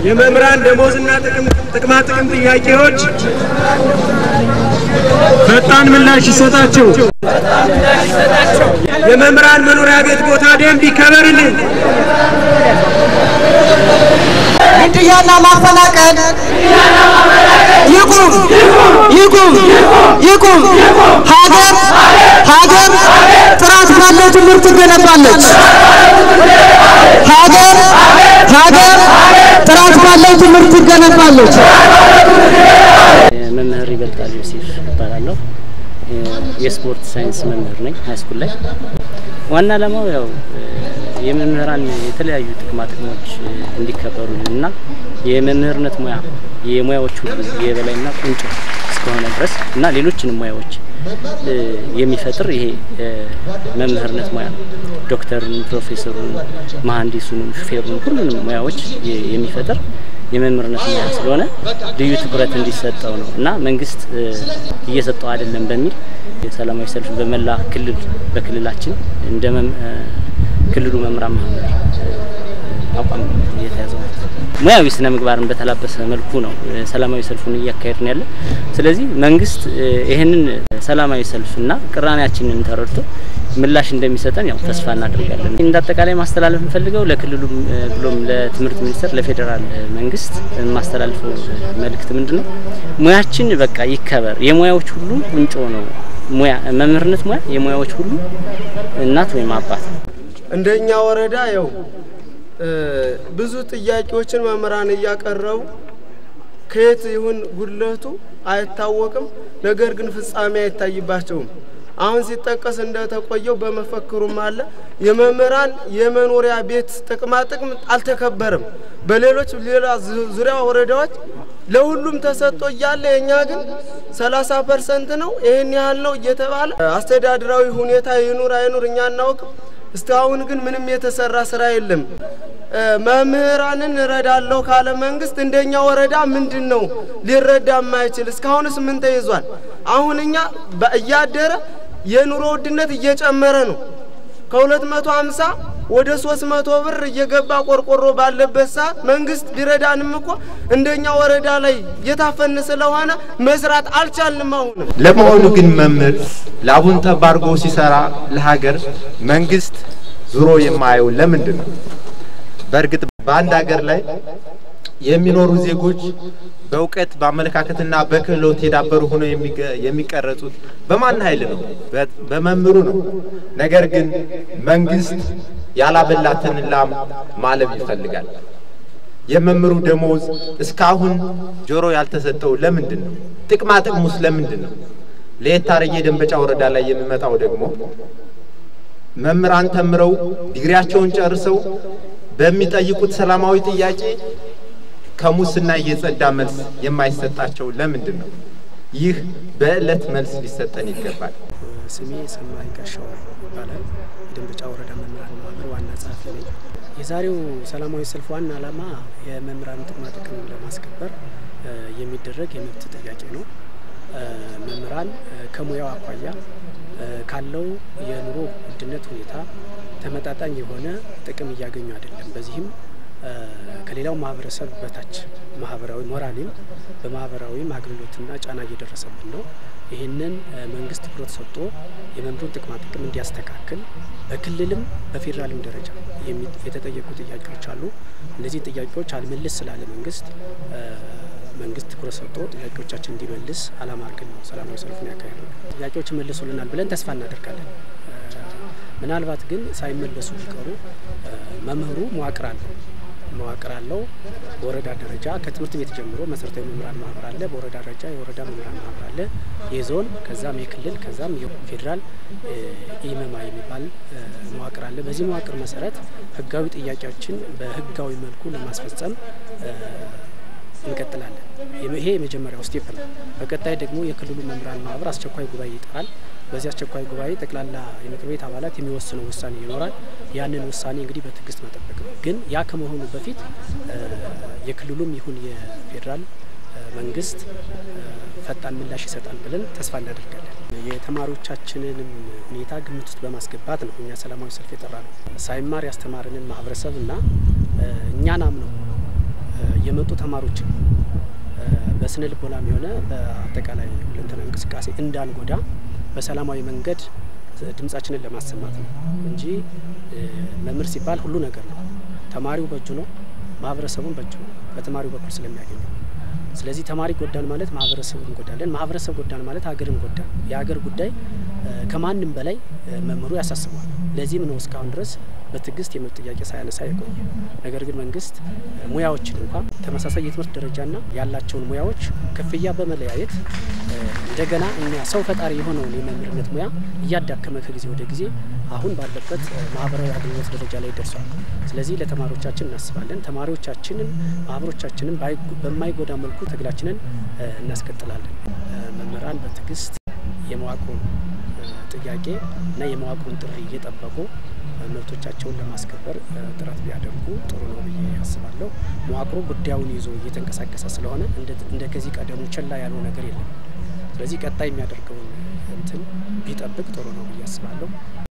የመምህራን ደሞዝና ጥቅማ ጥቅም ጥያቄዎች ፈጣን ምላሽ ይሰጣቸው። የመምህራን መኖሪያ ቤት ቦታ ደንብ ይከበርልን። ግድያና ማፈናቀል ይቁም ይቁም ይቁም። ሀገር ሀገር ጥራት ባለው ትምህርት ትገነባለች። ሀገር ሀገር ጥራት ባለው ትምህርት ትገነባለች። መምህር ይበልጣል ዮሴፍ እባላለሁ። የስፖርት ሳይንስ መምህር ነኝ ሃይስኩል ላይ። ዋና ዓላማው ያው የመምህራን የተለያዩ ጥቅማ ጥቅሞች እንዲከበሩልን እና የመምህርነት ሙያ የሙያዎች ሁሉ የበላይና ቁንጮ እስከሆነ ድረስ እና ሌሎችንም ሙያዎች የሚፈጥር ይሄ መምህርነት ሙያ ነው። ዶክተሩን፣ ፕሮፌሰሩን፣ መሀንዲሱንም፣ ሹፌሩን ሁሉንም ሙያዎች የሚፈጥር የመምህርነት ሙያ ስለሆነ ልዩ ትኩረት እንዲሰጠው ነው እና መንግስት እየሰጠው አይደለም በሚል የሰላማዊ ሰልፍ በመላ ክልል በክልላችን እንደ ክልሉ መምህራን ማህበር አቋም እየተያዘው ነው። ሙያዊ ስነ ምግባርን በተላበሰ መልኩ ነው ሰላማዊ ሰልፉን እያካሄድን ያለ። ስለዚህ መንግስት ይህንን ሰላማዊ ሰልፍና ቅራኔያችንን ተረድቶ ምላሽ እንደሚሰጠን ያው ተስፋ እናደርጋለን። እንደ አጠቃላይ ማስተላለፍ የምፈልገው ለክልሉ ብሎም ለትምህርት ሚኒስቴር፣ ለፌዴራል መንግስት የማስተላልፈው መልእክት ምንድን ነው? ሙያችን በቃ ይከበር። የሙያዎች ሁሉ ቁንጮ ነው። ሙያ መምህርነት ሙያ የሙያዎች ሁሉ እናት ወይም አባት ነው። እንደኛ ወረዳ ያው ብዙ ጥያቄዎችን መምህራን እያቀረቡ ከየት ይሁን ጉድለቱ አይታወቅም። ነገር ግን ፍጻሜ አይታይባቸውም። አሁን ሲጠቀስ እንደተቆየው በመፈክሩም አለ የመምህራን የመኖሪያ ቤት ጥቅማ ጥቅም አልተከበረም። በሌሎች ሌላ ዙሪያ ወረዳዎች ለሁሉም ተሰጥቶ እያለ የእኛ ግን ሰላሳ ፐርሰንት ነው ይህን ያህል ነው እየተባለ አስተዳድራዊ ሁኔታ ይኑር አይኑር እኛ አናውቅም። እስካሁን ግን ምንም የተሰራ ስራ የለም። መምህራንን እረዳለሁ ካለ መንግስት እንደኛ ወረዳ ምንድን ነው ሊረዳ የማይችል? እስካሁንስ ምን ተይዟል? አሁን እኛ እያደረ የኑሮ ውድነት እየጨመረ ነው። ከሁለት መቶ ሀምሳ ወደ ሶስት መቶ ብር እየገባ ቆርቆሮ ባለበት ሰዓት መንግስት ቢረዳንም እኮ እንደኛ ወረዳ ላይ የታፈን ስለሆነ መስራት አልቻልንም። አሁንም ለመሆኑ ግን መምህር ላቡን ጠብ አድርጎ ሲሰራ ለሀገር መንግስት ዙሮ የማየው ለምንድን ነው? በእርግጥ በአንድ ሀገር ላይ የሚኖሩ ዜጎች በእውቀት በአመለካከትና በክህሎት የዳበሩ ሆነው የሚቀረጹት በማን ኃይል ነው? በመምህሩ ነው። ነገር ግን መንግስት ያላበላትን ላም ማለብ ይፈልጋል። የመምህሩ ደሞዝ እስካሁን ጆሮ ያልተሰጠው ለምንድን ነው? ጥቅማ ጥቅሙስ ለምንድን ነው? ለየት አርጌ ደንበጫ ወረዳ ላይ የሚመጣው ደግሞ መምህራን ተምረው ዲግሪያቸውን ጨርሰው በሚጠይቁት ሰላማዊ ጥያቄ ከሙስና የጸዳ መልስ የማይሰጣቸው ለምንድን ነው? ይህ በዕለት መልስ ሊሰጠን ይገባል። ስሜ ሰማይ ጋሻው ይባላል። የደንበጫ ወረዳ መምህራን ማህበር ዋና ጸሐፊ ነኝ። የዛሬው ሰላማዊ ሰልፍ ዋና ዓላማ የመምህራን ጥቅማ ጥቅም ለማስከበር የሚደረግ የመብት ጥያቄ ነው። መምህራን ከሙያው አኳያ ካለው የኑሮ ውድነት ሁኔታ ተመጣጣኝ የሆነ ጥቅም እያገኙ አይደለም። በዚህም ከሌላው ማህበረሰብ በታች ማህበራዊ ሞራሊም በማህበራዊም አገልግሎትና ጫና እየደረሰብን ነው። ይህንን መንግስት ትኩረት ሰጥቶ የመምህሩን ጥቅማ ጥቅም እንዲያስተካክል በክልልም በፌዴራልም ደረጃ የተጠየቁ ጥያቄዎች አሉ። እነዚህ ጥያቄዎች አልመልስ ስላለ መንግስት መንግስት ትኩረት ሰጥቶ ጥያቄዎቻችን እንዲመልስ አላማ አድርገን ነው ሰላማዊ ሰልፉን ያካሄድ ነው። ጥያቄዎች ይመልሱልናል ብለን ተስፋ እናደርጋለን። ምናልባት ግን ሳይመለሱ ቢቀሩ መምህሩ መዋቅር አለው መዋቅር አለው። በወረዳ ደረጃ ከትምህርት ቤት ጀምሮ መሰረታዊ መምህራን ማህበር አለ። በወረዳ ደረጃ የወረዳ መምህራን ማህበር አለ። የዞን ከዛም የክልል ከዛም የፌዴራል ኢመማ የሚባል መዋቅር አለ። በዚህ መዋቅር መሰረት ህጋዊ ጥያቄዎችን በህጋዊ መልኩ ለማስፈጸም እንቀጥላለን። ይሄ የመጀመሪያው ስቴፕ ነው። በቀጣይ ደግሞ የክልሉ መምህራን ማህበር አስቸኳይ ጉባኤ ይጠራል። በዚህ አስቸኳይ ጉባኤ ጠቅላላ የምክር ቤት አባላት የሚወስነው ውሳኔ ይኖራል። ያንን ውሳኔ እንግዲህ በትዕግስት መጠበቅ ነው። ግን ያ ከመሆኑ በፊት የክልሉም ይሁን የፌዴራል መንግስት ፈጣን ምላሽ ይሰጣል ብለን ተስፋ እናደርጋለን። የተማሪዎቻችንንም ሁኔታ ግምት ውስጥ በማስገባት ነው እኛ ሰላማዊ ሰልፍ የጠራ ነው። ሳይማር ያስተማረንን ማህበረሰብ እና እኛን አምነው የመጡ ተማሪዎችን በስነ ልቦናም የሆነ በአጠቃላይ ሁለንተና እንቅስቃሴ እንዳንጎዳ በሰላማዊ መንገድ ድምጻችንን ለማሰማት ነው እንጂ መምህር ሲባል ሁሉ ነገር ነው። ተማሪው በእጁ ነው፣ ማህበረሰቡን በእጁ ነው በተማሪው በኩል ስለሚያገኘው። ስለዚህ ተማሪ ጎዳን ማለት ማህበረሰቡ እንጎዳለን፣ ማህበረሰብ ጎዳን ማለት ሀገርን ጎዳን። የሀገር ጉዳይ ከማንም በላይ መምህሩ ያሳስበዋል። ለዚህም ነው እስካሁን ድረስ በትዕግስት የመብት ጥያቄ ሳያነሳ የቆየ። ነገር ግን መንግስት ሙያዎችን እንኳ ተመሳሳይ የትምህርት ደረጃና ያላቸውን ሙያዎች ክፍያ በመለያየት እንደገና እኛ ሰው ፈጣሪ የሆነውን የመምህርነት ሙያ እያዳከመ ከጊዜ ወደ ጊዜ አሁን ባለበት ማህበራዊ አገልግሎት ደረጃ ላይ ደርሷል። ስለዚህ ለተማሪዎቻችን እናስባለን። ተማሪዎቻችንን ማህበሮቻችንን በማይጎዳ መልኩ ትግላችንን እናስቀጥላለን። መምህራን በትዕግስት የመዋቅሩን ጥያቄ እና የመዋቅሩን ጥሪ እየጠበቁ መብቶቻቸውን ለማስከበር ጥረት ቢያደርጉ ጥሩ ነው ብዬ አስባለሁ። መዋቅሩ ጉዳዩን ይዞ እየተንቀሳቀሰ ስለሆነ እንደ ከዚህ ቀደሙ ችላ ያለው ነገር የለም። ስለዚህ ቀጣይ የሚያደርገውን እንትን ቢጠብቅ ጥሩ ነው ብዬ አስባለሁ።